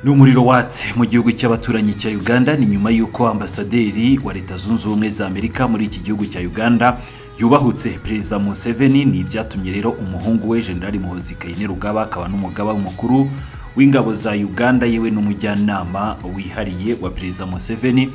n'umuriro watse mu gihugu cy'abaturanyi cya uganda ni nyuma y'uko ambasaderi wa leta zunze ubumwe za amerika muri iki gihugu cya uganda yubahutse perezida museveni ni ibyatumye rero umuhungu we generali muhozi kainerugaba akaba n'umugaba mukuru w'ingabo za uganda yewe n'umujyanama wihariye wa perezida museveni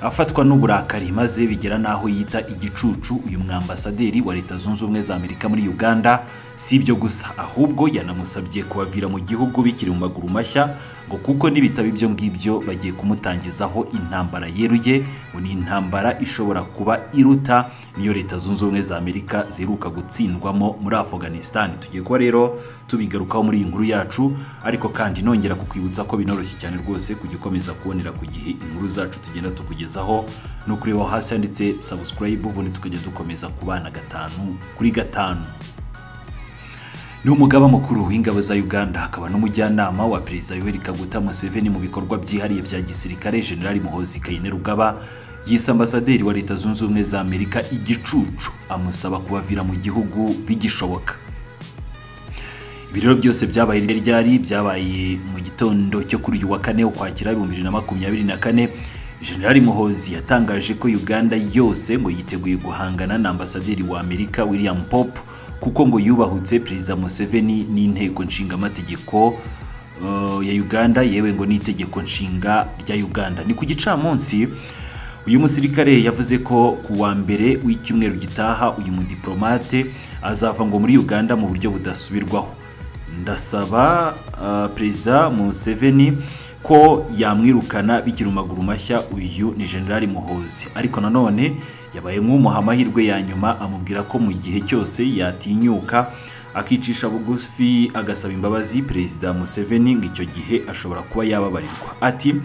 afatwa n'uburakari maze bigera n'aho yita igicucu uyu mwambasaderi wa leta zunze ubumwe za amerika muri uganda si ibyo gusa ahubwo yanamusabye kubavira mu gihugu bikiri mu maguru mashya ngo kuko n'ibitabo ibyo ngibyo bagiye kumutangizaho intambara yeruye ngo ni intambara ishobora kuba iruta niyo leta zunze ubumwe za amerika ziheruka gutsindwamo muri afganistan tugiye kuba rero tubigarukaho muri iyi nkuru yacu ariko kandi nongera kukwibutsa ko binoroshye cyane rwose kujya ukomeza kubonera ku gihe inkuru zacu tugenda tukugeza kukugezaho ni ukureba hasi handitse subscribe ubundi tukajya dukomeza ku bana gatanu kuri gatanu ni umugaba mukuru w'ingabo za uganda akaba n'umujyanama wa perezida yoweri kaguta museveni mu bikorwa byihariye bya gisirikare generali muhozi kainerugaba yise ambasaderi wa leta zunze ubumwe za amerika igicucu amusaba kubavira mu gihugu bigishoboka ibi rero byose byabaye ryari byabaye mu gitondo cyo kuri uyu wa kane ukwakira ibihumbi bibiri na makumyabiri na kane generali muhozi yatangaje ko uganda yose ngo yiteguye guhangana na ambasaderi wa amerika william pop kuko ngo yubahutse perezida museveni n'inteko nshingaamategeko uh, ya uganda yewe ngo n'itegeko nshinga rya uganda ni ku gicamunsi uyu musirikare yavuze ko ku wa mbere w'icyumweru gitaha uyu mudiplomate azava ngo muri uganda mu buryo budasubirwaho ndasaba uh, perezida museveni ko yamwirukana bikiri amaguru mashya uyu ni generali muhozi ariko nanone yabaye nk'umuha amahirwe ya nyuma amubwira ko mu gihe cyose yatinyuka akicisha bugufi agasaba imbabazi perezida museveni ngo icyo gihe ashobora kuba yababarirwa ati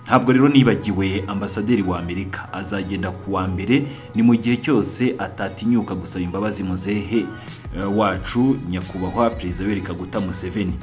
ntabwo rero nibagiwe ambasaderi wa amerika azagenda ku wa mbere ni mu gihe cyose atatinyuka gusaba imbabazi muzehe wacu nyakubahwa perezida yoweri kaguta museveni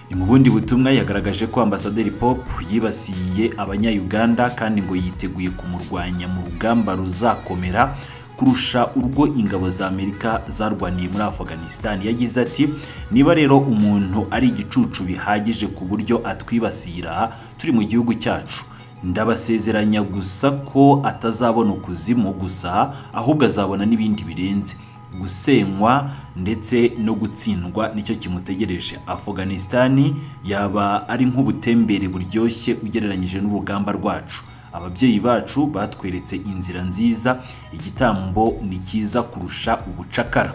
ni mu bundi butumwa yagaragaje ko ambasaderi pop yibasiye abanyayuganda kandi ngo yiteguye kumurwanya mu rugamba ruzakomera kurusha urwo ingabo za amerika zarwaniye muri afghanistan yagize ati niba rero umuntu ari igicucu bihagije ku buryo atwibasira turi mu gihugu cyacu ndabasezeranya gusa ko atazabona ukuzimu gusa ahubwo azabona n'ibindi birenze gusenywa ndetse no gutsindwa nicyo kimutegereje afganisitani yaba ari nk'ubutembere buryoshye ugereranyije n'urugamba rwacu ababyeyi bacu batweretse inzira nziza igitambo ni cyiza kurusha ubucakara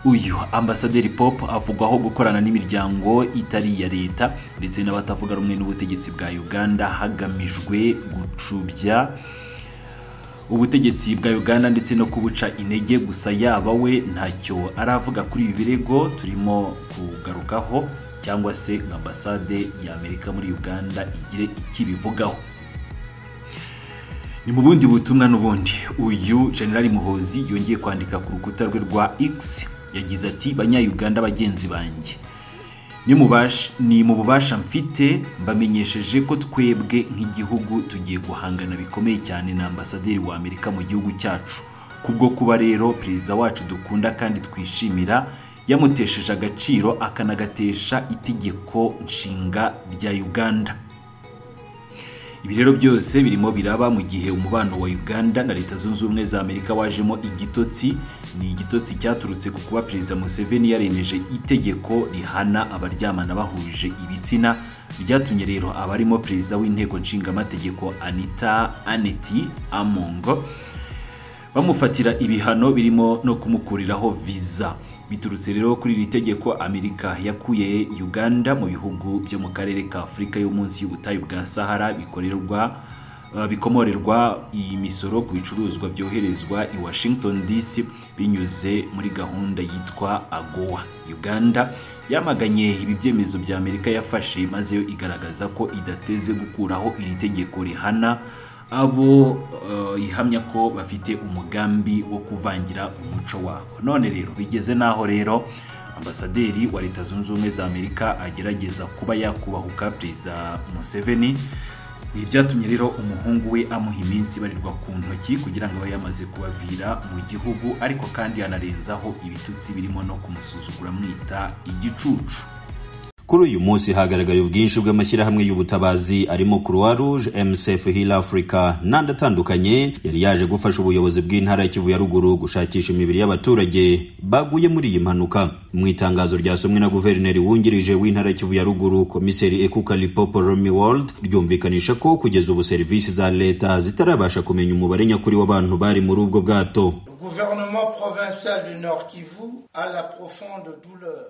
uyu ambasaderi pop avugwaho gukorana n'imiryango itari iya leta ndetse n'abatavuga rumwe n'ubutegetsi bwa uganda hagamijwe gucubya ubutegetsi bwa uganda ndetse no kubuca intege gusa yaba we ntacyo aravuga kuri ibi birego turimo kugarukaho cyangwa se nka ambasade ya amerika muri uganda igire ikibivugaho ni mu bundi butumwa n'ubundi uyu generali muhozi yongeye kwandika ku rukuta rwe rwa x yagize ati banyayuganda bagenzi banjye ni mu bubasha mfite mbamenyesheje ko twebwe nk'igihugu tugiye guhangana bikomeye cyane na ambasaderi wa amerika mu gihugu cyacu kubwo kuba rero perezida wacu dukunda kandi twishimira yamutesheje agaciro akanagatesha itegeko nshinga rya uganda ibi rero byose birimo biraba mu gihe umubano wa uganda na leta zunze ubumwe za amerika wajemo igitotsi ni igitotsi cyaturutse ku kuba perezida museveni yaremeje itegeko rihana abaryamana bahuje ibitsina byatumye rero abarimo perezida w'inteko nshingamategeko anita aneti amongo bamufatira ibihano birimo no kumukuriraho viza biturutse rero kuri iri tegeko amerika yakuye uganda mu bihugu byo mu karere ka afurika yo munsi y'ubutayu bwa sahara bikorerwa bikomorerwa imisoro ku bicuruzwa byoherezwa i washington dc binyuze muri gahunda yitwa agowa uganda yamaganye ibi byemezo bya amerika yafashe maze yo igaragaza ko idateze gukuraho iri tegeko rihana abo ihamya ko bafite umugambi wo kuvangira umuco wabo none rero bigeze n'aho rero ambasaderi wa leta zunze ubumwe za amerika agerageza kuba yakubahuka perezida museveni ni ibyatumye rero umuhungu we amuha iminsi ibarirwa ku ntoki kugira ngo abe yamaze kubavira mu gihugu ariko kandi yanarenzaho ibitutsi birimo no kumusuzugura amwita igicucu kuri uyu munsi hagaragaye ubwinshi bw'amashyirahamwe y'ubutabazi arimo Croix Rouge, MSF Heal Africa n'andi atandukanye yari yaje gufasha ubuyobozi bw'intara ya Kivu ya ruguru gushakisha imibiri y'abaturage baguye muri iyi mpanuka mu itangazo ryasomwe na guverineri wungirije w'intara ya Kivu ya ruguru komiseri Ekuka Lipopo Romy World ryumvikanisha ko kugeza ubu serivisi za leta zitarabasha kumenya umubare nyakuri w'abantu bari muri ubwo bwato gouvernement provincial du Nord Kivu a la profonde douleur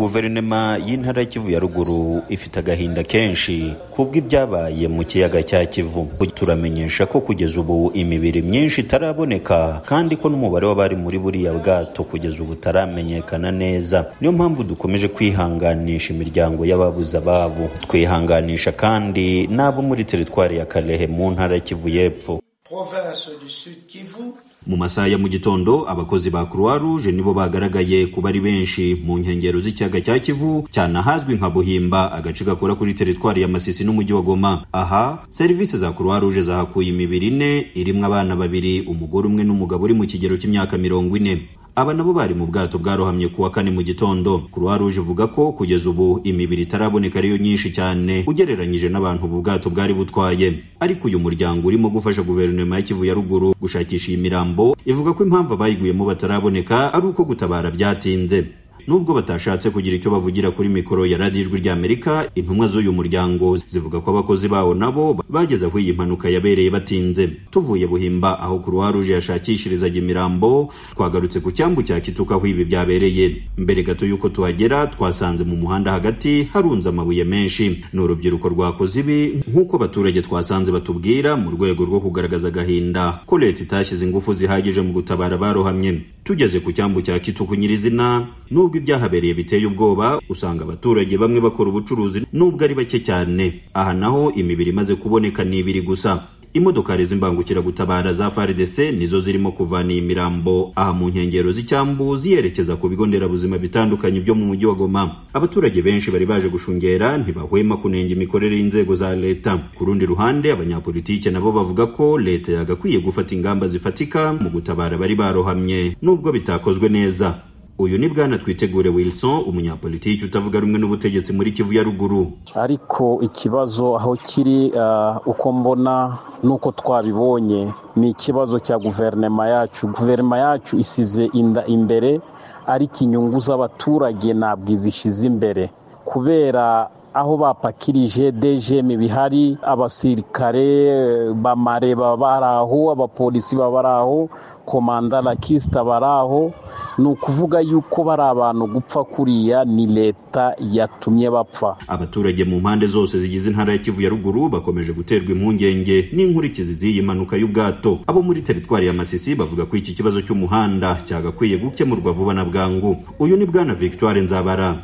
guverinoma y'intara ya kivu ya ruguru ifite agahinda kenshi kubw'ibyabaye mu kiyaga cya kivu turamenyesha ko kugeza ubu imibiri myinshi itaraboneka kandi ko n'umubare w'abari muri buriya bwato kugeza ubu utaramenyekana neza niyo mpamvu dukomeje kwihanganisha imiryango y'ababuze ababo twihanganisha kandi n'abo muri teritwari ya karehe mu ntara ya kivu y'epfo province du Sud Kivu mu masaha ya mu gitondo abakozi ba croix rouge nibo bagaragaye kuba ari benshi mu nkengero z'ikiyaga cya kivu cyane ahazwi nka buhimba agace gakora kuri teritwari ya masisi n'umujyi wa goma aha serivisi za croix rouge zahakuye imibiri ine irimwo abana babiri umugore umwe n'umugabo uri mu kigero cy'imyaka mirongo ine aba nabo bari mu bwato bwarohamye kuwa kane mu gitondo croix rouge ivuga ko kugeza ubu imibiri itaraboneka ariyo myinshi cyane ugereranyije n'abantu ubu bwato bwari butwaye ariko uyu muryango urimo gufasha guverinoma ya kivu ya ruguru gushakisha iyi mirambo ivuga ko impamvu abayiguyemo bataraboneka ari uko gutabara byatinze nubwo batashatse kugira icyo bavugira kuri mikoro ya radiyo ijwi ry'amerika intumwa z'uyu muryango zivuga ko abakozi bawo nabo bageze aho iyi mpanuka yabereye batinze tuvuye buhimba aho croix rouge yashakishirizaga imirambo twagarutse ku cyambu cya kituka aho ibi byabereye mbere gato y'uko tuhagera twasanze mu muhanda hagati harunze amabuye menshi ni urubyiruko rwakoze ibi nk'uko abaturage twasanze batubwira mu rwego rwo kugaragaza agahinda ko leta itashyize ingufu zihagije mu gutabara abarohamye tugeze ku cyambu cya kituku nyirizina nubwo ibyahabereye biteye ubwoba usanga abaturage bamwe bakora ubucuruzi nubwo ari bake cyane aha naho imibiri imaze kuboneka ni ibiri gusa imodokari z'imbangukiragutabara za FARDC nizo zirimo kuvana iyi mirambo aha mu nkengero z'icyambu ziyerekeza ku bigo nderabuzima bitandukanye byo mu mujyi wa Goma abaturage benshi bari baje gushungera ntibahwema kunenga imikorere y'inzego za leta ku rundi ruhande abanyapolitike nabo bavuga ko leta yagakwiye gufata ingamba zifatika mu gutabara bari barohamye nubwo bitakozwe neza uyu ni bwana twitegure wilson umunyapolitiki utavuga rumwe n'ubutegetsi muri kivu ya ruguru ariko ikibazo aho kiri ah, uko mbona nuko twabibonye ni ikibazo cya guverinoma yacu guverinoma yacu isize inda imbere ariko inyungu z'abaturage ntabwo izishyize imbere kubera aho bapakirije DGM bihari abasirikare bamare baba bari aho abapolisi baba bari aho komanda rakisita bari aho ni ukuvuga yuko bari abantu gupfa kuriya ni leta yatumye bapfa abaturage mu mpande zose zigize intara ya kivu ya ruguru bakomeje guterwa impungenge n'inkurikizi z'iyi mpanuka y'ubwato abo muri teritwari ya masisi bavuga ko iki kibazo cy'umuhanda cyagakwiye gukemurwa vuba na bwangu uyu ni bwana victoire nzabara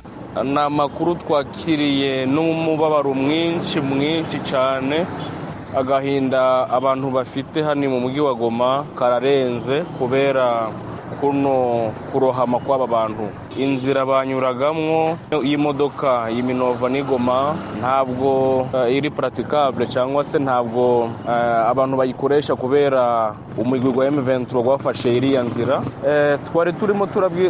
ni amakuru twakiriye n'umubabaro mwinshi mwinshi cyane agahinda abantu bafite hano mu mujyi wa goma kararenze kubera kuno kurohama kw'aba bantu inzira banyuragamo iyi modoka iyi minova n'igoma ntabwo iri puratikabure cyangwa se ntabwo abantu bayikoresha kubera umugwi wa emuventuro wafashe iriya nzira twari turimo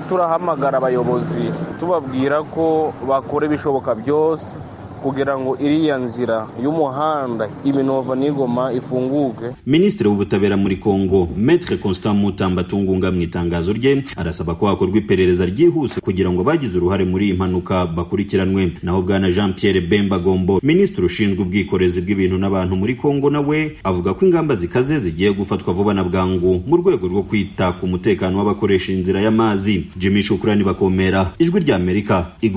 turahamagara abayobozi tubabwira ko bakora ibishoboka byose kugira ngo iriya nzira y'umuhanda iminova n'igoma ifunguke minisitiri w'ubutabera muri kongo metre constant mutamba tungunga mu itangazo rye arasaba ko hakorwa iperereza ryihuse kugira ngo abagize uruhare muri iyi mpanuka bakurikiranwe naho bwana jean pierre bemba gombo minisitiri ushinzwe ubwikorezi bw'ibintu n'abantu muri kongo nawe avuga ko ingamba zikaze zigiye gufatwa vuba na bwangu mu rwego rwo kwita ku mutekano w'abakoresha inzira y'amazi jimmy shukurani bakomera ijwi ry'amerika